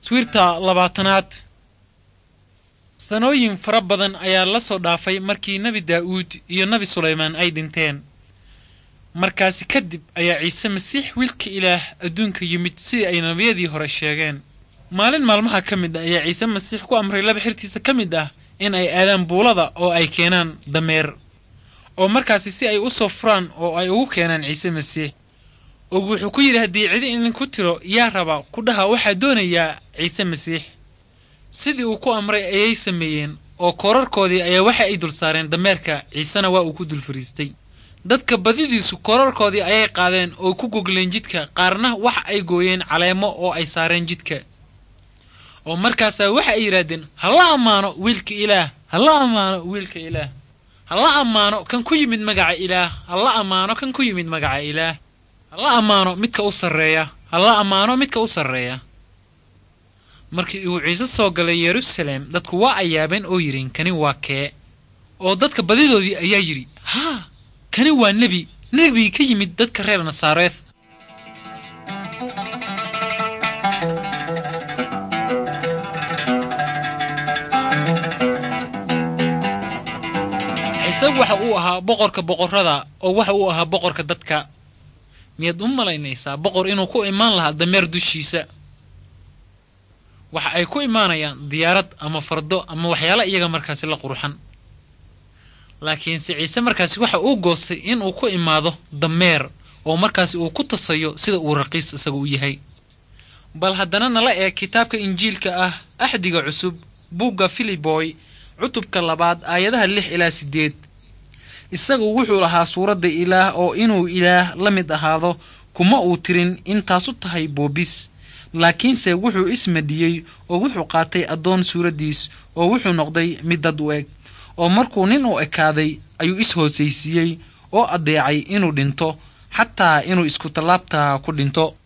sawirta labaatanaad sanooyin fara badan ayaa la soo dhaafay markii nebi daa'uud iyo nebi sulaymaan ay dhinteen markaasi kadib ayaa ciise masiix wiilka ilaah adduunka yimid sidii ay nebiyadii hore sheegeen maalin maalmaha ka mid ah ayaa ciise masiix ku amray laba xirtiisa ka mid ah in ay aadaan buulada oo ay keenaan dameer oo markaasi si ay u soo furaan oo ay ugu keenaan ciise masiix oo wuxuu ku yidhi haddii cidi idinku tiro yaa raba ku dhaha waxaa doonayaa ciise masiix sidii uu ku amray ayay sameeyeen oo koorarkoodii ayaa waxa ay dul saareen dameerka ciisena waa uu ku dul fariistay dadka badidiisu koorarkoodii ayay qaadeen oo ku gogleen jidka qaarna waxa ay gooyeen caleemo oo ay saareen jidka oo markaasaa waxa ay yidhaahdeen hala ammaano wiilka ilaah hala ammaano wiilka ilaah hala ammaano kan ku yimid magaca ilaah hala ammaano kan ku yimid magaca ilaah hala ammaano midka u sarreeya hala ammaano midka u sarreeya markii uu ciise soo galay yeruusaleem dadku waa ay yaabeen oo yidhin kani waa kee oo dadka badidoodii ayaa yidhi haa kani waa nebi nebigii ka yimid dadka reer nasaareed ciise waxa uu ahaa boqorka boqorrada oo waxa uu ahaa boqorka dadka miyaad u malaynaysaa boqor inuu ku imaan lahaa dameer dushiisa waxa ay ku imaanayaan diyaarad ama fardo ama waxyaala iyaga markaasi la qurxan laakiinse ciise markaasi waxa uu goostay inuu ku imaado dameer oo markaasi uu ku tasayo sida uu raqiis isaga u yahay bal haddana nala eeg kitaabka injiilka ah axdiga cusub buugga filiboy cutubka labaad aayadaha lix ilaa siddeed isagu wuxuu lahaa suuradda ilaah oo inuu ilaah la mid ahaado kuma uu tirin intaasu tahay boobis laakiinse wuxuu ismadhiyey oo wuxuu qaatay addoon suuraddiis oo wuxuu noqday mid dad u eg oo markuu nin u ekaaday ayuu is-hoosaysiiyey oo addeecay inuu dhinto xataa inuu isku tallaabtaa ku dhinto